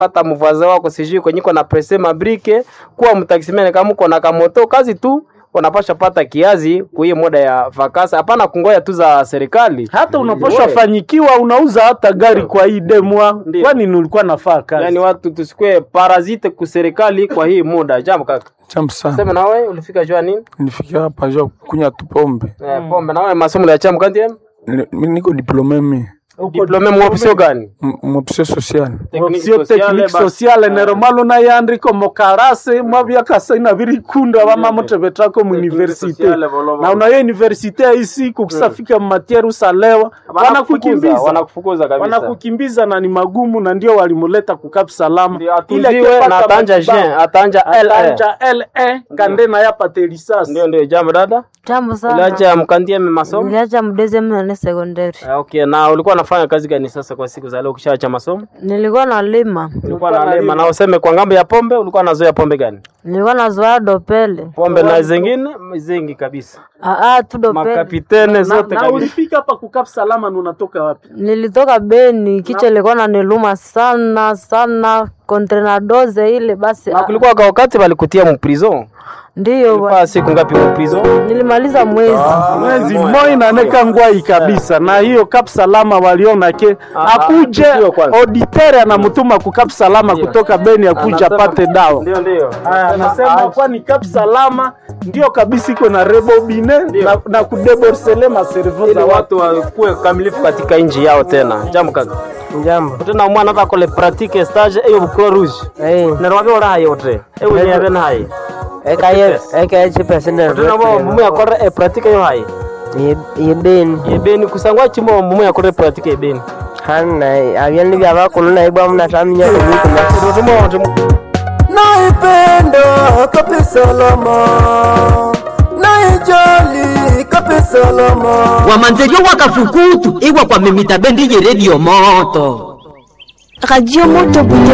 pata mvaza wako sijui kwenye iko na presse mabrike kuwa mtaksimene kama uko na kamoto kazi tu unapasha pata kiazi kuiye muda ya vakasa hapana kungoya tu za serikali hata unaposha Wewe. fanyikiwa unauza hata gari kwa hii demwa Ndio. kwani nilikuwa nafaa kazi yani watu tusikue parazite ku serikali kwa hii muda jambo kaka Jambo sana. sema nawe ulifika jua nini Nilifikia hapa jua kunywa tu pombe. eh, pombe nawe masomo ya chamu kanti Ni- Mimi niko diplome mi. diplome mwopsio gani Mopsio social. option technique sociale neromalo nayandiko mokarase mwavyakasaina virikunda vamamotevetsako muuniversite sociale, voloma. na unayo universite ya isi kukusafika mmatiere usalewa wanakukimbiza wanakufukuza kabisa wanakukimbiza na ni magumu na ndio walimuleta kukap salama Ndio, atuziwe na atanja Jean, atanja LA. atanja le kande na yapate lisasi ndio ndio jambo dada Jambo sana. uliacha mkandie masomo Niliacha mdeze mnane sekondari. Ah, okay na ulikuwa unafanya kazi gani sasa kwa siku za leo ukishaacha masomo Nilikuwa nalima. ulikuwa nalima na useme kwa ngambo ya pombe ulikuwa nazoea pombe gani Nilikuwa nazoea dopele. pombe na zingine zingi kabisa Ah ah tu dopele. makapitene na, zote na kabisa ulifika hapa kukap salama na unatoka wapi Nilitoka Beni, kichwa ilikuwa naniluma sana sana, kontrenadoze ile basi. na ah, kulikuwa kwa wakati walikutia mprison Ndiyo ulifaa bwana. siku ngapi mprison nilimaliza mwezi. mwezi moi naneka ngwai kabisa na hiyo kap salama waliona ke akuje ndio kwanza. auditere anamtuma ku kap salama kutoka Beni akuja Anasema- apate dawa ndio ndio Aya, anasema kwani kap salama ndio kabisa iko na rebobine na, na kudeborsele maservo ili za watu watu wakuwe kamilifu katika nchi yao tena jambo kaka Jambo. tena mwana vakole pratique stage eyo bukro rouge Eh. nerwavyo urahaye utre ewe nyave nahaye Eka ye eka ye chipese ne. tena bo mumu yakore e pratique yo haye Ye ben. yebeni kusangwa chimo mumu yakore pratique yebeni Hanna abyan ni byaba kuluna ibwa mna taminya kubikuna. tumo naipenda kabisa lama naijali kabisa lama wamanzerio wakafukutu iwa kwa mimita bendi ye redio moto Radio Moto Butembo.